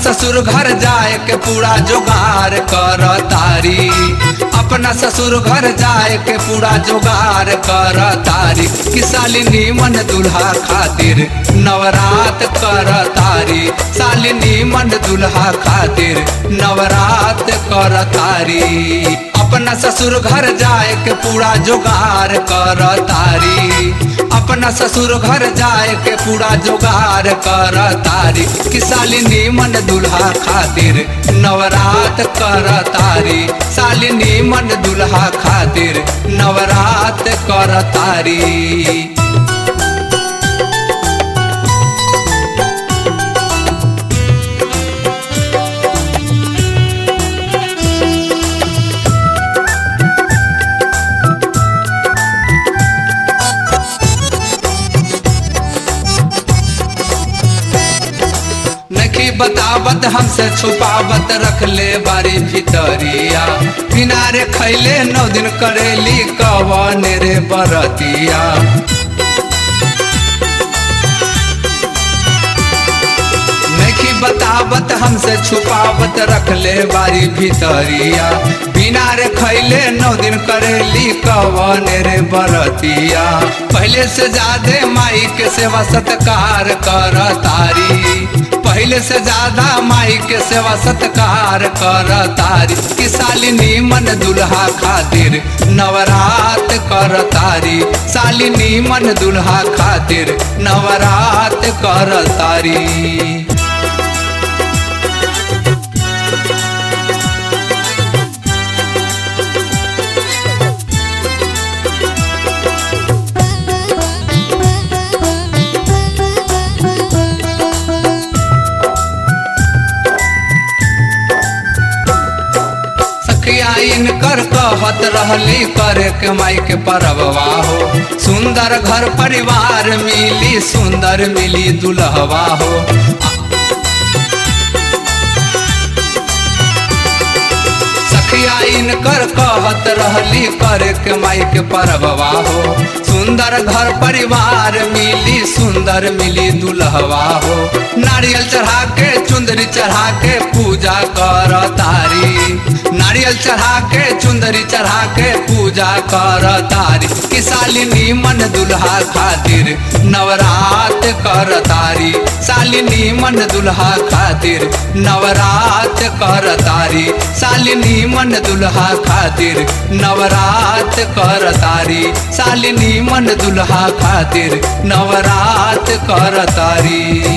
ससुर घर जाए के पूरा जोगार कर तारी अपना ससुर घर जाए के पूरा जोगार कर तारी कि सालिनी मन दुल्हा खातिर नवरात कर तारी सालिनी मन दुल्हा खातिर नवरात कर तारी अपना ससुर घर जाए के पूरा जोगार कर तारी अपना ससुर घर जाए के पूरा जोगार कर तारी कि सालिनी मन दुल्हा खातिर नवरात कर तारी सालिनी मन दुल्हा खातिर नवरात कर तारी नखी बतावत हमसे छुपावत रख ले बारी भितरिया किनारे खैले नौ दिन करेली कवन रे बरतिया नखी बतावत हमसे छुपावत रख ले बारी भितरिया बिना रे खैले नौ दिन करेली कवन रे बरतिया पहले से ज्यादा माई के सेवा सत्कार कर तारी पहले से ज्यादा माई के सेवा सत्कार कर तारी कि सालिनी मन दुल्हा खातिर नवरात कर तारी सालिनी मन दुल्हा खातिर नवरात कर तारी सखिया इनकर कहत रहली करे के माई के परबवा हो सुंदर घर परिवार मिली सुंदर मिली दुल्हवा हो सखिया इनकर कहत रहली करे के माई के परबवा हो सुंदर घर परिवार मिली सुंदर मिली दुल्हवा हो नारियल चढ़ा के चुंदरी चढ़ा के पूजा कर तारी नारियल चढ़ा के चुंदरी चढ़ा के पूजा कर तारी कि सालिनी मन दुल्हा खातिर नवरात कर तारी सालिनी मन दुल्हा खातिर नवरात कर तारी सालिनी मन दुल्हा खातिर नवरात कर तारी सालिनी मन दुल्हा खातिर नवरात कर तारी